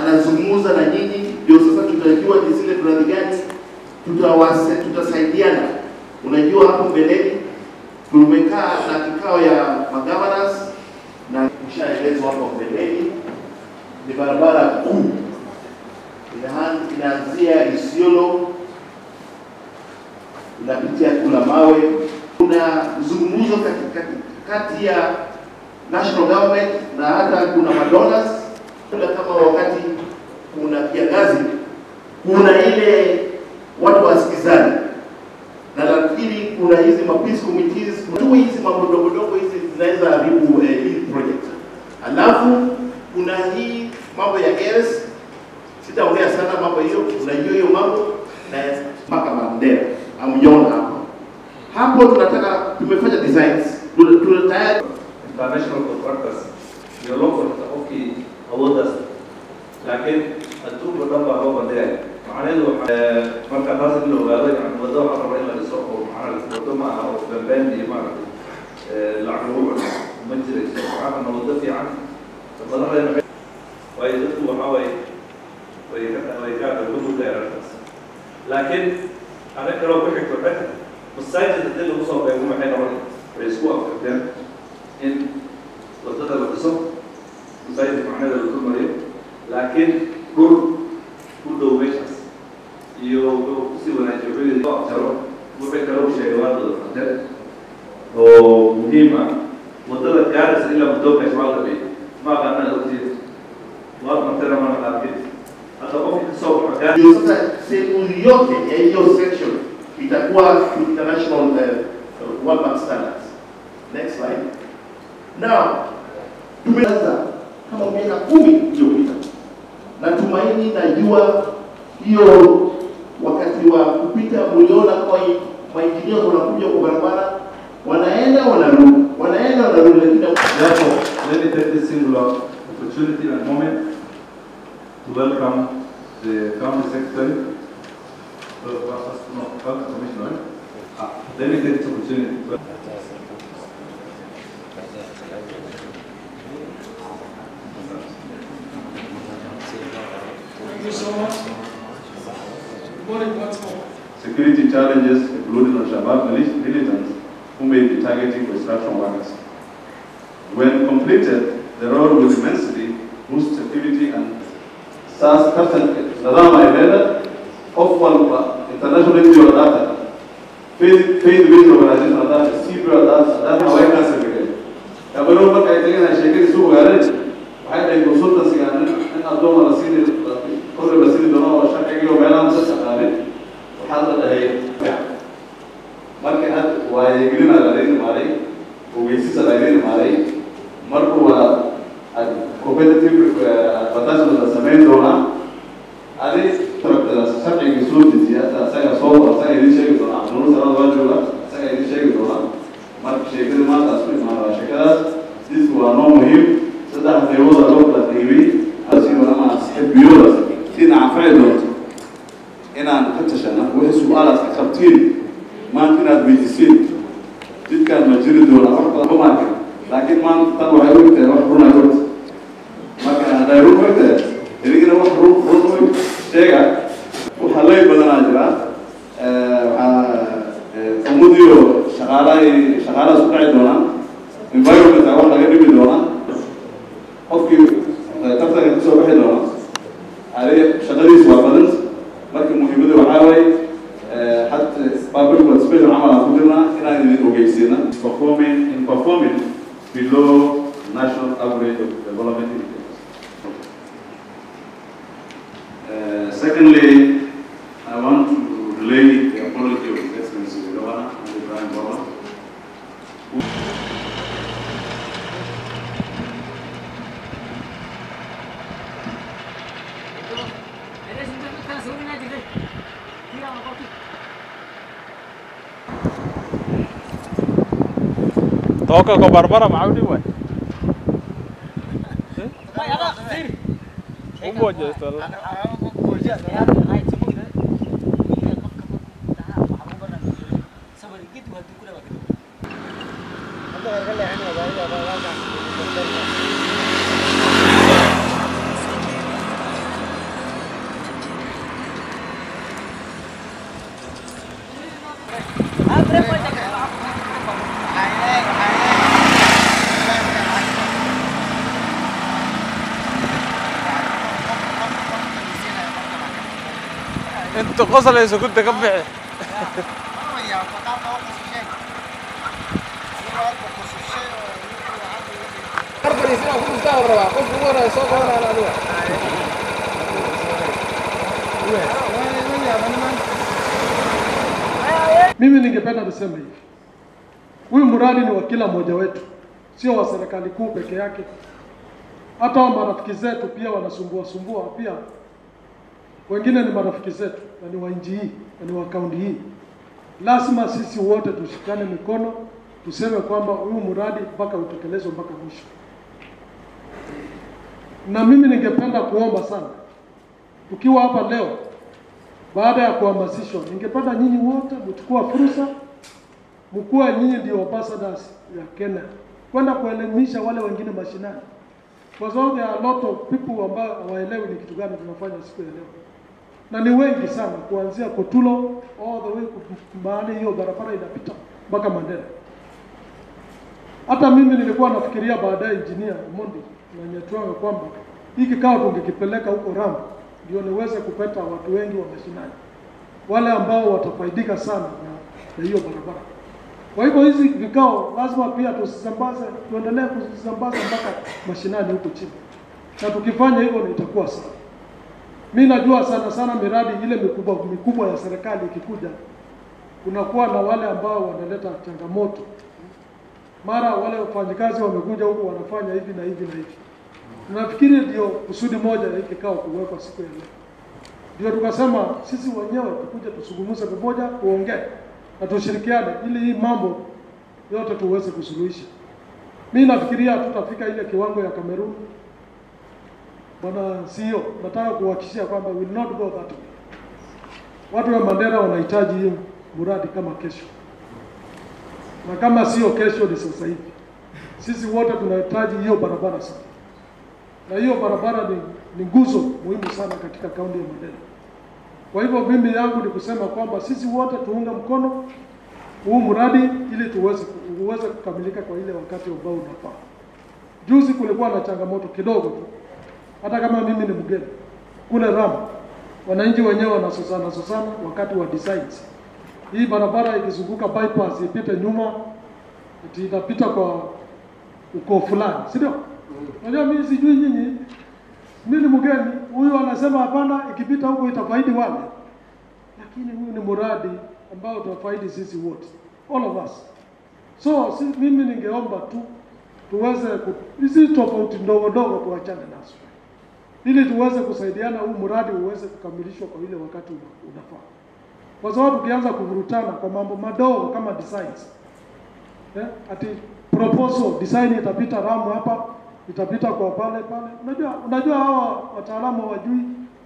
anazungumza na nyinyi, ndio sasa tutajua ni zile mradi gani tutawase, tutasaidiana. Unajua hapo mbeleni tumekaa na kikao ya magavanas na kushaelezwa hapo mbeleni ni barabara kuu Inahan- inaanzia Isiolo inapitia kula mawe. Kuna zungumzo kati, kati, kati ya national government na hata kuna madonors Kuna kama wakati kuna kiangazi, kuna ile watu wasikizani, na nafikiri kuna hizi ma peace committees, tu hizi mambo dogo dogo hizi zinaweza haribu eh, hii project. Alafu kuna hii mambo ya gas sitaongea sana mambo hiyo, unajua hiyo mambo na mpaka Mandera amjona hapo hapo, tunataka tumefanya designs, tuna tuna tayari international contractors iyo local qofkii awooddaas laakiin adduunka dhan baa loo bandhigaya macnaheedu waxa- marka taas in la ogaado yani waddo waxaa raba in la dhiso oo macnaha waddo ma aha oo bambaan iyo maaragtay eh, lacag lagu cuno ma jirayso waxaa rabna waddo fiican madaxdeena waxay- waayo dadku waxaa waaye way ka way ka ugu dheeraataas laakiin arrin kaloo ku xigto dhexda masaajid haddii lagu soo beego maxay noqon way isku afkarteen in wadada la dhiso masaajidka macnaheeda la dulmariyo laakiin dhul u dhow meeshaas iyo wuxuu kusii wanaajiyo wuxuu yidhi loo jaro wuxuu kale u sheegay waa dada fante oo muhiim ah wadada gaaraysa ilaa mudooka shawaalka bay ma aqaanaa ogtiid waa martena mana qaarkeed hadda qofki kasoo baxo gaar ndio sasa sehemu yote ya hiyo section itakuwa international uh, World Bank standards. Next slide. Now tumeanza kama miaka kumi iliyopita, na tumaini najua hiyo wakati wa kupita mliona kwa mainjinia wanakuja kwa barabara wanaenda wanarudi, wanaenda wanarudi, lakini Therefore, let me take this singular opportunity and moment to welcome the County Secretary, uh, uh, no, County Commissioner. Ah, Let me take this opportunity. to- Thank you so much. Good morning once more. security challenges including Al-Shabaab mili- militants who may be targeting construction workers. When completed, the road will immensely boost security and saas tartan nidaam ay leedahay qof walba international NGO hadaad faith faith based organization hadaad CB hadaad hadaad haweenkaa sameeyay gabadho marka ay tagay sheekadii soo ogaadeen waxay dhahay consultancy-ga in in addooma la siini korre la siini doono oo sharcigiiyo meelaha masa shaqaanin waxaa la dhahay marka had waayegelina laydin imaaday ogeysisa laydin imaaday marka waa ad- competitive eh, advertisement la samayn doonaa adi tarabtadaas sharciga soo dejiya hata asaga soo asaga idin sheegi doona cabdinur salaad waa jooga asaga idin sheegi doona marka sheekada maanta asku imaanaa sheekadaas disku waa noo muhiim saddex qaybooda loo kala qaybay asigo ama xibiyoodaas dhinaca anfaci doonto inaan ka tashana wixii su-aalaad ka qabtiin maanta inaad weydiisiin jidkaan ma jiri doona wax badan ma marka laakiin maanta tan waxay u egtahay wax run ay ogta marka hadday run u egtahay idigina wax run run u eg sheega waxaa lay badanaa jira Eh, waxaa eh, ummaddiyo shaqaalahay shaqaalahaas ku dhaci doonaan environment wax laga dhimi doonaa qofkii eh, tartanka kusoo bixi doona adi shaqadiisu waa badan marka muhiimadu waxaa waaye eh, حتى public participation عمل على كلنا هنا نوجيسينا performing in performing below national average of development indicators. Uh, secondly, I want to relay the apology of His Excellency the Governor, and Ibrahim Baba, Toka ko Barbara maudi boy. Umbo jesto. inta qoslayso kunta ka bixi Mimi ningependa niseme hivi, huyu mradi ni wa kila mmoja wetu, sio wa serikali kuu peke yake. Hata wa marafiki zetu pia wanasumbua sumbua, pia wengine ni marafiki zetu na ni wa nchi hii na ni wa kaunti hii. Lazima sisi wote tushikane mikono, tuseme kwamba huyu mradi mpaka utekelezwe mpaka mwisho. Na mimi ningependa kuomba sana, tukiwa hapa leo baada ya kuhamasishwa, ningependa nyinyi wote mchukua fursa, mkuwa nyinyi ndio ambassadors ya Kenya, kwenda kuelimisha wale wengine mashinani, kwa sababu there are a lot of people ambao hawaelewi ni kitu gani tunafanya siku ya leo, na ni wengi sana, kuanzia Kotulo all the way ku- mahali hiyo barabara inapita mpaka Mandera. Hata mimi nilikuwa nafikiria baadaye, engineer Mondi na Nyatwanga, kwamba hii kikao tungekipeleka huko Ramu ndio niweze kupata watu wengi wa mashinani, wale ambao watafaidika sana na, na hiyo barabara. Kwa hivyo hizi vikao lazima pia tusisambaze, tuendelee kuzisambaza mpaka mashinani huko chini, na tukifanya hivyo itakuwa sawa. Mi najua sana sana miradi ile mikubwa mikubwa ya serikali ikikuja, kunakuwa na wale ambao wanaleta changamoto mara wale wafanyikazi wamekuja huku wanafanya hivi na hivi na hivi. Nafikiri ndio kusudi moja ya hii kikao kuwekwa siku ya leo, ndio tukasema sisi wenyewe tukuje tusungumuze pamoja, tuongee na tushirikiane, ili hii mambo yote tuweze kusuluhisha. Mi nafikiria tutafika ile kiwango ya Kamerun. Bwana CEO, nataka kuhakikishia kwamba we will not go that way. Watu wa Mandera wanahitaji hii mradi kama kesho na kama sio kesho ni sasa hivi. Sisi wote tunahitaji hiyo barabara sana, na hiyo barabara ni, ni nguzo muhimu sana katika kaunti ya Mandera. Kwa hivyo mimi yangu ni kusema kwamba sisi wote tuunge mkono huu mradi ili tuweze uweze kukamilika kwa ile wakati ambao unafaa. Juzi kulikuwa na changamoto kidogo tu, hata kama mimi ni mgeni kule Ramu, wananchi wenyewe wanasosana sosana wakati wa designs hii barabara ikizunguka bypass ipite nyuma, ati itapita kwa ukoo fulani, si ndio? Unajua mimi sijui nyinyi, mimi ni mgeni, huyu anasema hapana, ikipita huko itafaidi wale, lakini huyu ni mradi ambao utafaidi sisi wote, all of us. So si, mimi ningeomba tu tuweze ku- hizi tofauti ndogo ndogo tuachane nazo, ili tuweze kusaidiana, huu mradi uweze kukamilishwa kwa ile wakati una- unafaa kwa sababu tukianza kuvurutana kwa mambo madogo kama designs eh, ati proposal design itapita Ramu hapa itapita kwa pale pale. Unajua, unajua hawa wataalamu hawajui,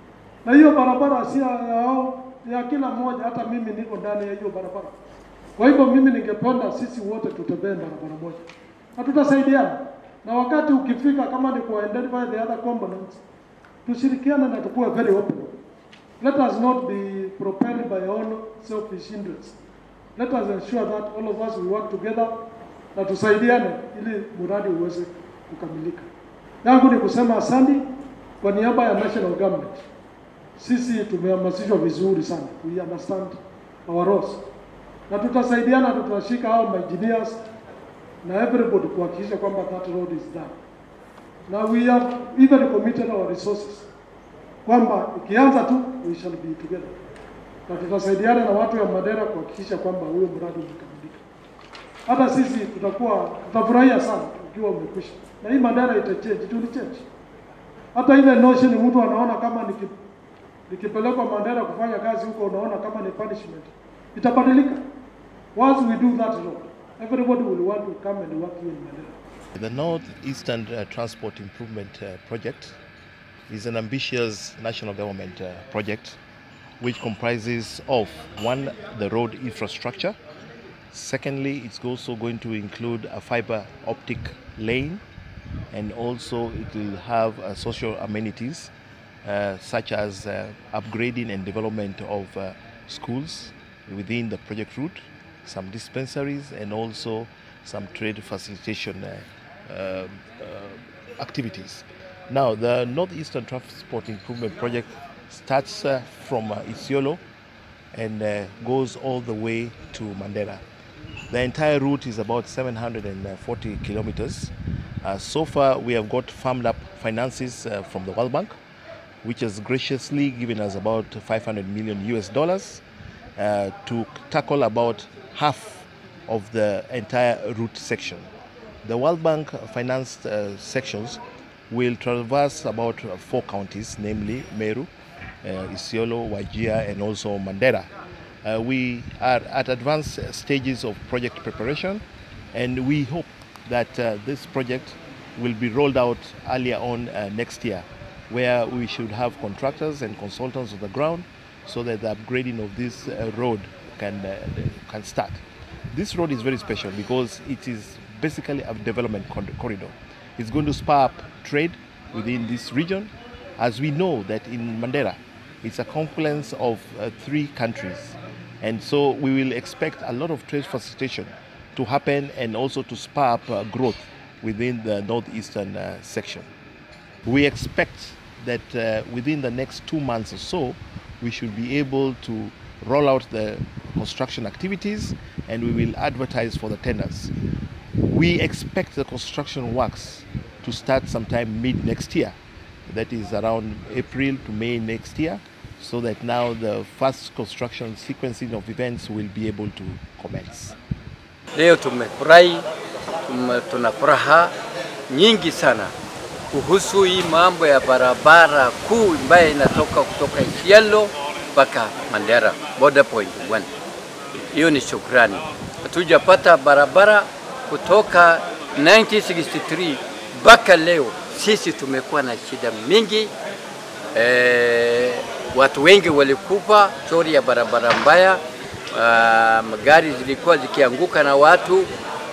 na hiyo barabara si ya hao, ni ya kila mmoja. Hata mimi niko ndani ya hiyo barabara. Kwa hivyo mimi ningependa sisi wote tutembee barabara moja na tutasaidiana, na wakati ukifika, kama ni ku identify the other components, tushirikiane na tukuwe very open. Let us not be propelled by our own selfish interests. Let us ensure that all of us we work together na tusaidiane ili mradi uweze kukamilika. Yangu ni kusema asante kwa niaba ya national government. Sisi tumehamasishwa vizuri sana, we understand our roles, na tutasaidiana, tutashika hao engineers na everybody kuhakikisha kwamba that road is done, na we have even committed our resources kwamba ikianza tu we shall be together, na tutasaidiana na watu ya Mandera kuhakikisha kwamba huyo mradi umekamilika. Hata sisi tutakuwa tutafurahia sana ukiwa umekwisha, na hii Mandera itachange, it will change. Hata ile notion mtu anaona kama niki, nikipelekwa Mandera kufanya kazi huko, unaona kama ni punishment, itabadilika. Once we do that road, everybody will want to come and work here in Mandera. The Northeastern uh, Transport Improvement uh, Project is an ambitious national government uh, project which comprises of one, the road infrastructure. Secondly, it's also going to include a fiber optic lane and also it will have uh, social amenities uh, such as uh, upgrading and development of uh, schools within the project route, some dispensaries, and also some trade facilitation uh, um, uh, activities. Now, the Northeastern Transport Improvement Project starts uh, from uh, Isiolo and uh, goes all the way to Mandera. The entire route is about 740 kilometers. Uh, so far, we have got farmed up finances uh, from the World Bank, which has graciously given us about 500 million US dollars uh, to tackle about half of the entire route section. The World Bank financed uh, sections will traverse about uh, four counties, namely Meru, uh, Isiolo, Wajia, and also Mandera. Uh, we are at advanced stages of project preparation, and we hope that uh, this project will be rolled out earlier on uh, next year, where we should have contractors and consultants on the ground so that the upgrading of this uh, road can, uh, can start. This road is very special because it is basically a development cor- corridor. It's going to spur up trade within this region, as we know that in Mandera, it's a confluence of uh, three countries. And so we will expect a lot of trade facilitation to happen and also to spur up uh, growth within the northeastern uh, section. We expect that uh, within the next two months or so, we should be able to roll out the construction activities and we will advertise for the tenders. We expect the construction works to start sometime mid next year, that is around April to May next year, so that now the first construction sequencing of events will be able to commence. Leo tumefurahi, tume- tuna furaha nyingi sana kuhusu hii mambo ya barabara kuu ambayo inatoka kutoka Isiolo mpaka Mandera border point 1. Hiyo ni shukrani. Hatujapata barabara kutoka 1963 mpaka leo. Sisi tumekuwa na shida mingi eh, watu wengi walikufa chori ya barabara mbaya. Uh, magari zilikuwa zikianguka na watu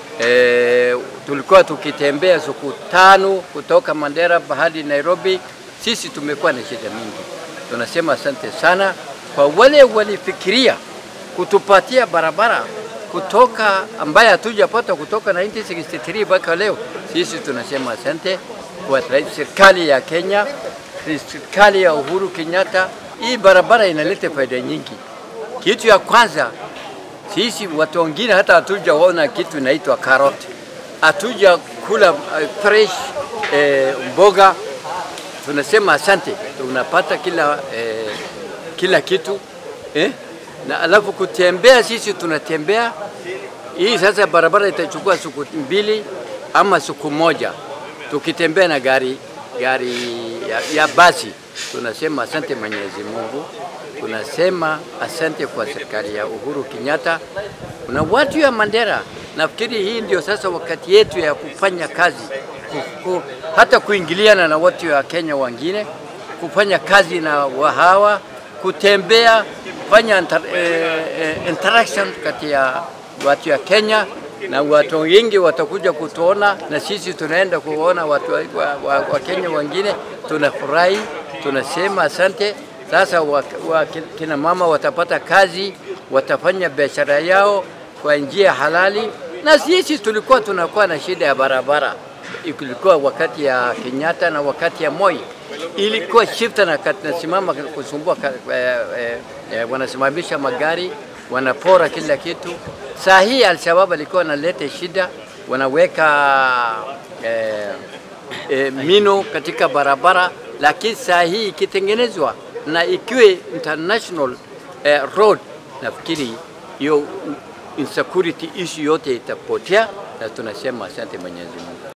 eh, tulikuwa tukitembea siku tano kutoka Mandera hadi Nairobi. Sisi tumekuwa na shida mingi. Tunasema asante sana kwa wale walifikiria kutupatia barabara kutoka ambaye hatujapata kutoka 1963 mpaka leo. Sisi tunasema asante kwa rais- serikali ya Kenya, serikali ya Uhuru Kenyatta. Hii barabara inaleta faida nyingi. Kitu ya kwanza, sisi watu wengine hata hatujaona kitu inaitwa karoti, hatuja kula uh, fresh eh, mboga. Tunasema asante, tunapata kila eh, kila kitu eh? na alafu kutembea, sisi tunatembea hii sasa, barabara itachukua siku mbili ama siku moja tukitembea na gari gari ya, ya basi. Tunasema asante Mwenyezi Mungu, tunasema asante kwa serikali ya Uhuru Kenyatta na watu ya Mandera. Nafikiri hii ndio sasa wakati yetu ya kufanya kazi ku, ku, hata kuingiliana na watu wa Kenya wengine, kufanya kazi na wahawa, kutembea, kufanya inter, eh, eh, interaction kati ya watu ya Kenya na watu wengi watakuja kutuona na sisi tunaenda kuona watu wa, wa, wa, wa Kenya wengine. Tunafurahi, tunasema asante. Sasa wa, wa, kina mama watapata kazi, watafanya biashara yao kwa njia halali, na sisi tulikuwa tunakuwa na shida ya barabara, ilikuwa wakati ya Kenyatta na wakati ya Moi ilikuwa shifta na nasimama kusumbua, eh, eh, eh, wanasimamisha magari wanapora kila kitu. Saa hii Alshabab alikuwa analeta shida, wanaweka eh, eh, mino katika barabara, lakini saa hii ikitengenezwa na ikiwe international eh, road, nafikiri hiyo insecurity issue yote itapotea, na tunasema asante Mwenyezi Mungu.